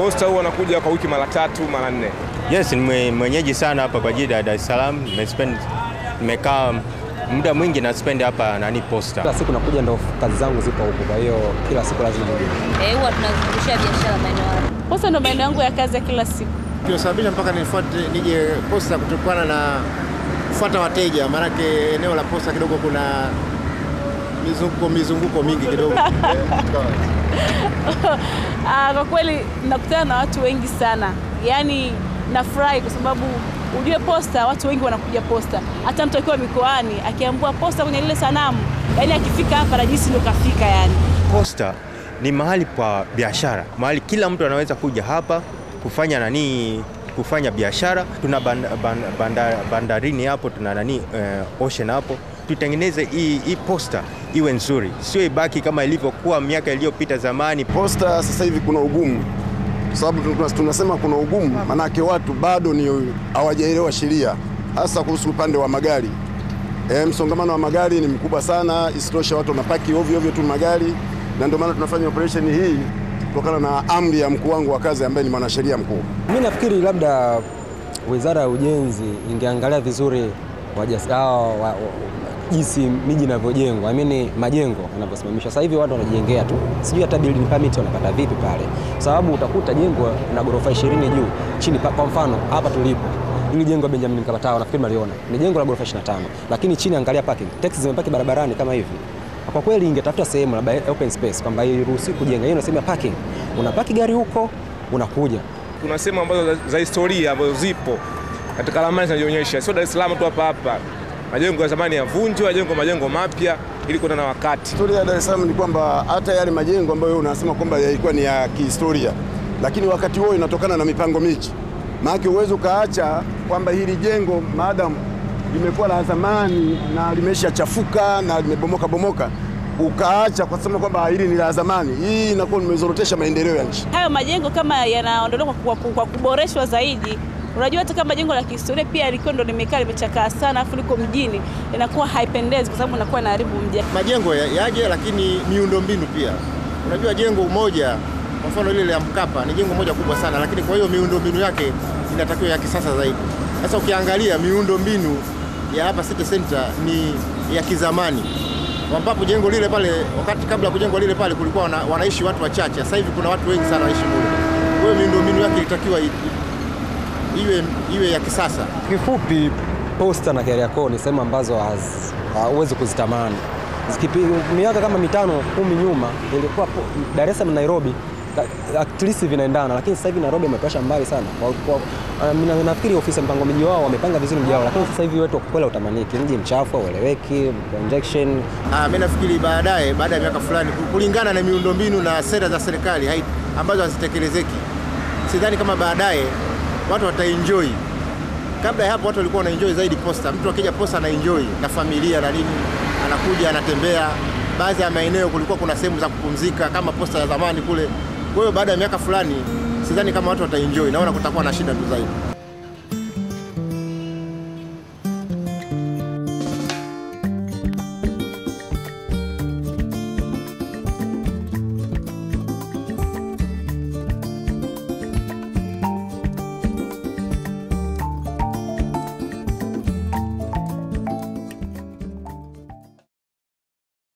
Posta huwa wanakuja kwa wiki mara tatu mara nne. Yes, ni mwenyeji sana hapa kwa ajili ya Dar es Salaam. Nimespend nimekaa muda mwingi na spend hapa nani Posta. Kila siku nakuja, ndo kazi zangu zipo huko, kwa hiyo kila siku lazima nije. Eh, huwa tunazungushia biashara maeneo hayo. Posta ndo maeneo yangu ya kazi ya kila siku. Kinasababisha mpaka nifuate nije Posta kutokana na kufuata wateja, maanake eneo la Posta kidogo kuna mizunguko mizunguko mingi kidogo. Ah, kwa kweli nakutana na watu wengi sana, yaani nafurahi kwa sababu ujue Posta, watu wengi wanakuja Posta. Hata mtu akiwa mikoani akiambua Posta kwenye lile sanamu, yaani akifika hapa anajisi ndo kafika yani. Posta ni mahali pa biashara, mahali kila mtu anaweza kuja hapa kufanya nani kufanya biashara. Tuna band, band, banda, bandarini hapo, tuna nani uh, ocean hapo. Tutengeneze hii hii Posta iwe nzuri, sio ibaki kama ilivyokuwa miaka iliyopita zamani. Posta sasa hivi kuna ugumu, kwa sababu tunasema kuna ugumu, manake watu bado ni hawajaelewa sheria, hasa kuhusu upande wa magari. E, msongamano wa magari ni mkubwa sana, isitoshe watu wanapaki ovyo ovyo tu magari, na ndio maana tunafanya operation hii kutokana na amri ya mkuu wangu wa kazi ambaye ni mwanasheria mkuu. Mimi nafikiri labda Wizara ya Ujenzi ingeangalia vizuri wajasao jinsi miji inavyojengwa, I mean majengo yanavyosimamishwa. Sasa hivi watu wanajengea tu, sijui hata building permit wanapata vipi pale, sababu utakuta jengo na ghorofa 20 juu chini. Kwa mfano hapa tulipo ili jengo Benjamin Mkapa Tower, nafikiri maliona ni jengo la ghorofa 25, lakini chini angalia parking, taxi zimepaki barabarani kama hivi. Kwa kweli ingetafuta sehemu labda open space kwamba iruhusiwi kujenga, hiyo nasema parking, unapaki gari huko unakuja. Kuna sehemu ambazo za historia ambazo zipo katika ramani zinajionyesha, sio Dar es Salaam tu hapa hapa majengo ya zamani yavunjwe, yajengwe majengo mapya ili kuenda na wakati. Historia ya Dar es Salaam ni kwamba hata yale majengo ambayo unasema kwamba yalikuwa ni ya kihistoria, lakini wakati huo inatokana na mipango miji. Maana uwezo ukaacha kwamba hili jengo maadamu limekuwa la zamani na limeshachafuka na limebomoka bomoka, ukaacha kwa kusema kwamba hili ni la zamani, hii inakuwa limezorotesha maendeleo ya nchi. Hayo majengo kama yanaondolewa kwa, kwa, kwa kuboreshwa zaidi Unajua hata kama jengo la kihistoria pia liko ndo limekaa limechakaa sana, afu liko mjini, inakuwa haipendezi kwa sababu inakuwa inaharibu mji. Majengo yaje, lakini miundombinu pia. Unajua jengo moja, kwa mfano ile la Mkapa ni jengo moja kubwa sana, lakini kwa hiyo miundombinu yake inatakiwa ya kisasa zaidi. Sasa ukiangalia miundombinu ya hapa City Center ni ya kizamani, ambapo jengo lile pale, wakati kabla ya kujengwa lile pale, kulikuwa wana, wanaishi watu wachache. Sasa hivi kuna watu wengi sana wanaishi mule, kwa hiyo miundombinu yake ilitakiwa iwe, iwe ya kisasa. Kifupi, Posta na Kariakoo ni sehemu ambazo huwezi kuzitamani. Miaka kama mitano kumi nyuma ilikuwa Dar es Salaam na Nairobi at least vinaendana, lakini sasa hivi Nairobi ametosha mbali sana. Uh, nafikiri ofisi ya mpango miji wao wamepanga vizuri mji wao, lakini sasa hivi wetu kweli utamaniki, mji mchafu, ueleweki, injection. Ah, mimi nafikiri baadaye, baada ya miaka fulani, kulingana na miundombinu na sera za serikali ambazo hazitekelezeki, sidhani kama baadaye watu wataenjoy. Kabla ya hapo watu walikuwa wanaenjoy zaidi Posta. Mtu akija Posta anaenjoy na familia na nini, anakuja anatembea. Baadhi ya maeneo kulikuwa kuna sehemu za kupumzika kama Posta ya zamani kule. Kwa hiyo baada ya miaka fulani sidhani kama watu wataenjoy, naona kutakuwa na shida tu zaidi.